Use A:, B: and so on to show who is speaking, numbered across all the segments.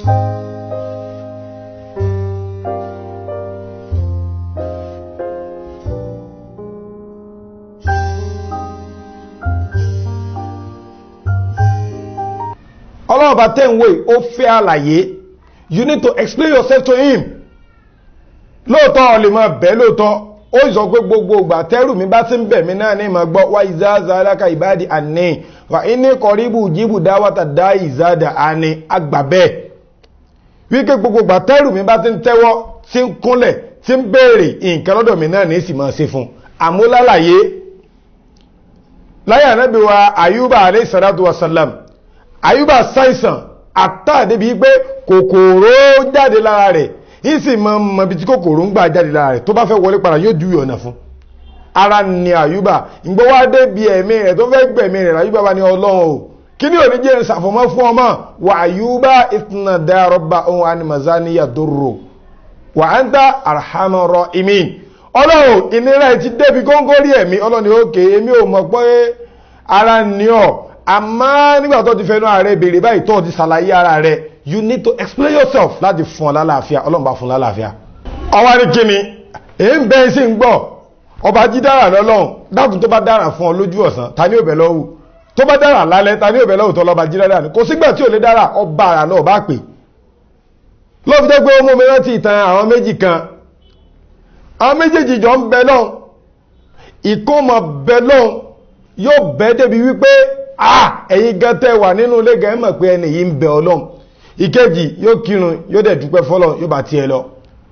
A: ọlọ́run bá tẹ́ ń wé ó fẹ́ àlàyé you need to explain yourself to him lóòótọ́ ọ lè máa bẹ̀ lóòótọ́ ó sọ pé gbogbo ìgbà tẹ́rù mi bá ti ń bẹ̀ mí náà ní ìmọ̀ gbọ́ wá ìzáàzá aláka ìbáàdì àní wà ní kọ̀ríbù jíbù dáwàtà dá ìzáàdà àní àgbà bẹ́ẹ̀ wípé gbogbo ìgbà tẹ́rù mi bá ti ń tẹ́wọ́ tí ń kúnlẹ̀ tí ń béèrè nǹkan lọ́dọ̀ mi náà ní sì máa ṣe fún àmúlálàyé láyé ànábì wa ayúbà alayhi salatu wa salam ayúbà ṣàìsàn àtàdé bíi pé kòkòrò jáde lára rẹ̀ yìí sì mọ mọ bí tí kòkòrò ń gbà jáde lára rẹ̀ tó bá fẹ́ wọlé padà yóò ju ọ̀nà fún ara ni àyùbá ìgbọ́ wá dé bí ẹ̀mí rẹ̀ tó fẹ́ gbẹ̀mí rẹ̀ àyùbá bá ní ọlọ́run o kí ni òní jẹ́ ìsàfọ̀mọ́ fún ọmọ wà àyùbá ìtìnà dárọ́bà ohun animazaniya dòrò wà á ń dá arhamar imin ọlọ́run ìnira ti débi góńgórí ẹ̀mí ọlọ́run òkè èmi ò mọ̀ pé ara ni ọ̀ àmọ́ nígbà tó ti fẹnu ààrẹ béèrè báyìí tó ti ṣàlàyé ara rẹ̀ you need to explain yourself láti fún ọ lálàáfíà ọlọ́mọba fún lálàáfíà ọwọ́ ní kíni èyí ń bẹ́ sí ń gbọ́ ọba jí dára lọ́lọ́run dákun tó bá dára fún ọ lójú ọ̀sán ta ní òbẹ̀ lọ́wọ́ tó bá dára lálẹ́ ta ní òbẹ̀ lọ́wọ́ tó lọ́ba jí dára ní kò sígbà tí ò lè dára ọba àrà náà bá pè ló fi jẹ́ pé ó mú mi rántí ìtàn àwọn méjì kan àwọn méjèèjì jọ ń bẹ lọ́hùn ìkómọ bẹ lọ́hùn yóò bẹ́ débi wípé ah ẹ̀yin gan tẹ́ wà nínú ilé gan mọ̀ pé ẹni yìí ń bẹ ọlọ́run ìkejì yóò kírun yóò dẹ̀ dúpẹ́ fọ́lọ́ yóò bá tiẹ̀ lọ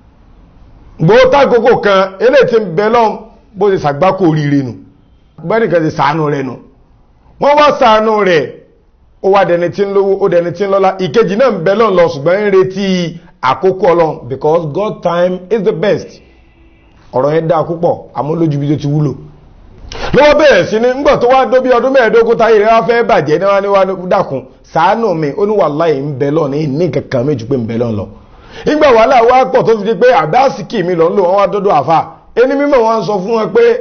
A: gbóòtá àkókò kan eléyìí tí ń bẹ lọ́n bó ṣe ṣàgbákò oríire nù bẹ́nìkan ti sàánú rẹ̀ nù wọ́n wá sàánú rẹ̀ ó wá dẹni tí ń lówó ó dẹni tí ń lọ́lá ìkejì náà ń bẹ lọ́n lọ ṣùgbọ́n ń retí àkókò ọlọ́run because God time is the best ọ̀rọ̀ yẹn dáa púpọ̀ àmúlójú bí tó ti wúlò lọ́wọ́ bẹ̀rẹ̀ sí ní ńgbà tó wá dó bí ọdún mẹ́ẹ̀ẹ́dógún táyé rẹ̀ wá fẹ́ bàjẹ́ ní wá ní wá dákun ṣàánú mi ó ní wàláhì ń bẹ lọ́ọ̀ ní ní kankan méjì pé ń bẹ lọ́ọ̀ lọ. ìgbà wàhálà wá pọ̀ tó fi di pé àbáàsìkì mi lọ́n lò wọ́n wá dọ́dọ̀ àfà ẹni mímọ̀ wọn sọ fún wọn pé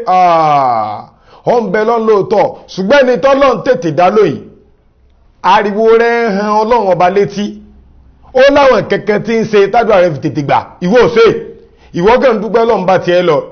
A: ọ ń bẹ lọ́n lóòótọ́ ṣùgbọ́n ẹni tọ́lọ́n tètè dá lóyìn ariwo rẹ̀ han ọlọ́run ọba létí ó láwọn kẹ̀kẹ́ tí ń ṣe tádùá rẹ̀ fi tètè gbà ìwọ òṣè ìwọ kàn dúpẹ́ lọ́n bá tiẹ̀ lọ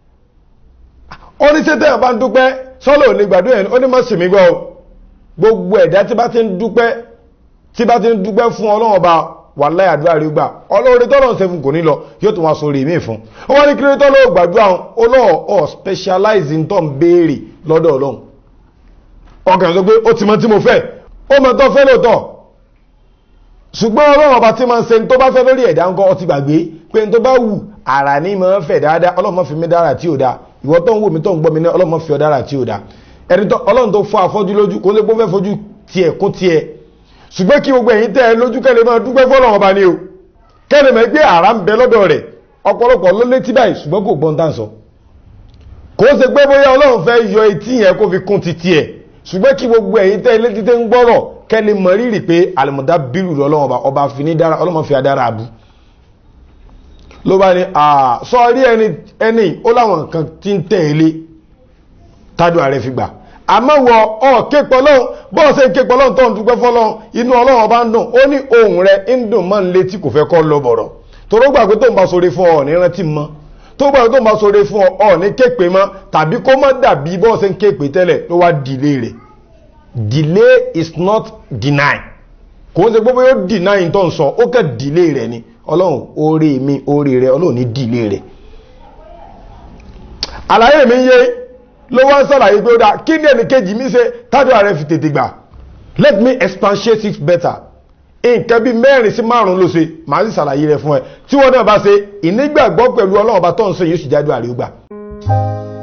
A: ó ní sẹ́tẹ̀ bá ń dúpẹ́ sọ́lọ̀ ò lè gbàdúrà ẹni ó ní mọ́ sí mi gbọ́ gbogbo ẹ̀dá tí bá ti ń dúpẹ́ tí bá ti ń dúpẹ́ fún ọlọ́run ọba wàláhì àdúrà rí gbà ọlọ́run tọ́lọ́run ṣe fún kò ní lọ yóò tún wá sórí mi fún ó wá ní kí ló tọ́lọ́ gbàdúrà ọlọ́run ọ̀ specialize ń tọ́ ń béèrè lọ́dọ̀ ọlọ́run ọkàn sọ pé ó ti mọ tí mo fẹ́ ó mọ tó fẹ́ lóòótọ́ ṣùgbọ́n ọlọ́run ọba tí máa ń ṣe tó bá fẹ́ lórí ẹ̀dá ńkọ́ ọtí gbàgbé pé tó bá wù àrà ní máa ń fẹ̀ dáadáa ọlọ́run má fi mí dára tí ò dáa ìwọ tó ń wò mí tó ń gbọ́ mi ní ọlọ́run má fi ọ dára tí ò dáa ẹni tó ọlọ́run tó fọ́ afọ́jú lójú kó lè gbọ́ fẹ́ fojú tiẹ̀ kó tiẹ̀ ṣùgbọ́n kí gbogbo ẹ̀yin tẹ́ ẹ lójú kẹ́lẹ́ máa dúpẹ́ fọ́lọ́run ọba ni o kẹ́lẹ́ mẹ́ gbé àrà ń bẹ lọ́dọ̀ rẹ̀ ọ̀pọ̀lọpọ̀ ló létí báyìí ṣùgbọ́n kò gbọ́n tàn sọ kò ṣe pé bóyá ọlọ́run fẹ́ yọ etí yẹn kó fi kún ti tiẹ̀ ṣùgbọ́n kí gbogbo ẹ̀yin tẹ́ létí tẹ́ ń gbọ́rọ̀ kẹ́lẹ́ mọ rírì pé àlùmọ̀dá bírù lọ́lọ́run ọba ọba fi ní dára ọlọ́run fi adára àbú ló bá ní sọ rí ẹni ẹni ó láwọn nǹkan tí ń tẹ̀lé tádùn ààrẹ fi gbà àmọ́ wọ ọ képọ̀ lọ́hùn bọ́ọ̀ ṣe képọ̀ lọ́hùn tó ń dúpẹ́ fọ́lọ́hùn inú ọlọ́run ọba ń dùn ó ní ohun rẹ̀ ń dùn mọ́ ń létí kò fẹ́ kọ́ lọ bọ̀rọ̀ toró gbà pé tó ń bá sóre fún ọ ní rántí mọ́ tó gbà pé tó ń bá sóre fún ọ ní képe mọ́ tàbí kó má dàbí bọ́ọ̀ ṣe ń képe tẹ́lẹ̀ ló wá dìlé rẹ̀ delay is not deny kò ń ṣe gbogbo yóò deny tó ń sọ ó kẹ́ delay rẹ̀ ni ọlọ́run orí mi orí rẹ̀ ọlọ́run ní delay rẹ̀ àlàyé mi yé ló wá ń sàlàyé pé ó dáa kí ní ẹnì kejì mi ṣe tádùn ààrẹ fi tètè gbà let me expatiate it better nǹkan bíi mẹ́rin sí márùn-ún ló ṣe màá sì sàlàyé rẹ̀ fún ẹ tí wọ́n náà bá ṣe ìnígbàgbọ́ pẹ̀lú ọlọ́run ọba tó ń sọ yóò sì jádùn ààrẹ ó gbà.